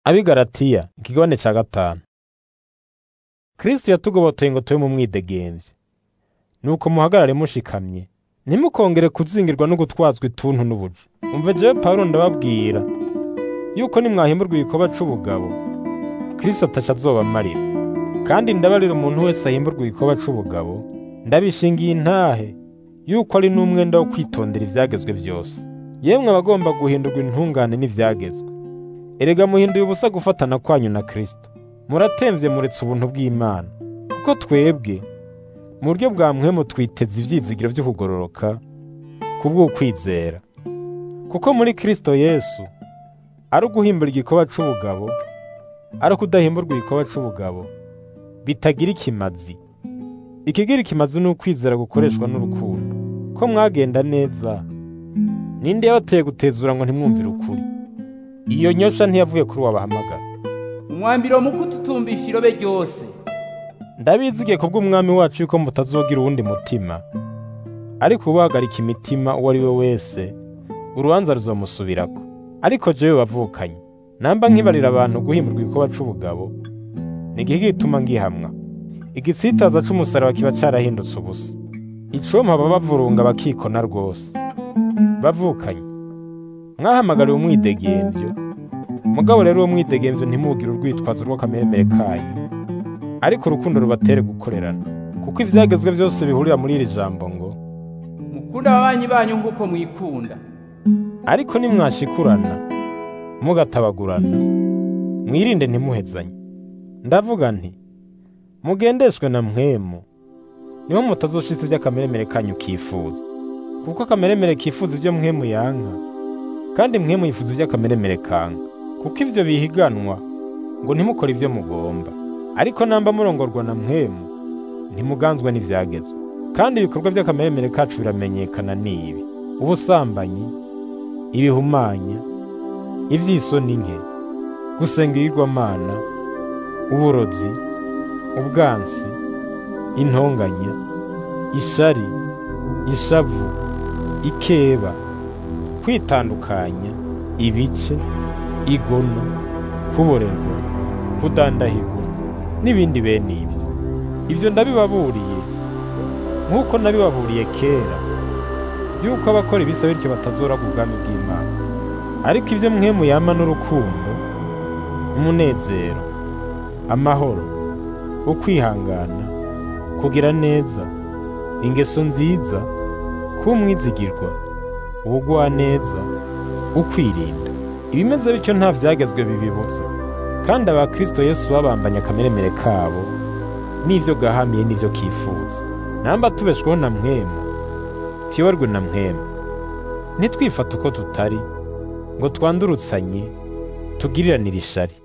ab'i Galatiya ikigabane ca gatanu Kristo yatugobotoye ngo tube mu mwidegemvye nuko muhagarare mushikamye ntimukongere kuzingirwa no gutwazwa ituntu n'ubuja umve jewe Pawulo ndababwira yuko nimwahimburwa igikoba c'ubugabo Kristo ataca azobamarira kandi ndabarira umuntu wese ahimburwa igikoba c'ubugabo ndabishingiye intahe yuko ari n'umwenda wo kwitondera ivyagezwe vyose yemwe abagomba guhindurwa intungane n'ivyagezwe erega muhinduye ubusa gufatana kwanyu na Kristo muratemvye muretse ubuntu bw'Imana kuko twebwe mu buryo bwa mpwemu twiteze ivyizigiro vyo kugororoka kubw'ukwizera kuko muri Kristo Yesu ari uguhimbura igikoba c'ubugabo ari ukudahimburwa igikoba c'ubugabo bitagira ikimazi ikigira ikimazi ni ukwizera gukoreshwa n'urukundo ko mwagenda neza ninde yabateye gutezura ngo ntimwumvire ukuri iyo nyosha ntiyavuye kuri wabahamagara umwambiro mu kututumbisha irobe ryose ndabizigiye kubw'umwami wacu yuko mutazogira uwundi mutima ariko ubahagarika imitima uwo ari we wese urubanza ruzomusubirako ariko jewe wavukanye namba nkibarira abantu guhimburwa igikoba c'ubugabo ni igihe gituma ngihamwa igitsitaza c'umusaraba kiba carahindutse ubusa icompa baba bavurunga bakikona rwose bavukanye mwahamagariwe umwidegemvyo mugabo rero uwo mwidegemvyo ntimugire urwitwazo rw'akameremere kanyu ariko urukundo rubatere gukorerana kuko ivyagezwe vyose bihurira muri iri jambo ngo mukunda ababanyi banyu nk'uko mwikunda ariko nimwashikurana mugatabagurana mwirinde ntimuhezanye ndavuga nti mugendeshwe na mpwemu niho mutazoshitsa ivy'akameremere kanyu kifuza kuko akameremere kifuza ivyo mpwemu yanka kandi mpwemu yifuza ivy'akameremere kanka kuko ivyo bihiganwa ngo ntimukore ivyo mugomba ariko namba murongorwa na mpwemu ntimuganzwa n'ivyagezwe kandi ibikorwa vy'akameremere kacu biramenyekana n'ibi ubusambanyi ibihumanya ivy'isoni nke gusenga ibigirwamana uburozi ubwansi intonganya ishari ishavu ikeba kwitandukanya ibice igono kuborerwa kudandahirwa n'ibindi bene ibyo ivyo ndabibaburiye nk'uko nabibaburiye kera yuko abakora ibisa bityo batazora ku bwami bw'Imana ariko ivyo mwemu yama n'urukundo umunezero amahoro ukwihangana kugira neza ingeso nziza kumwizigirwa ubugwaneza ukwirinda ibimeze bityo nta vyagezwe bibibuza kandi abakristo yesu babambanye akameremere kabo n'ivyo gahamiye n'ivyo kifuza namba tubeshweho na mwemu tuyoborwe na mwemu ntitwifate uko tutari ngo twandurutsanye tugiriranire ishari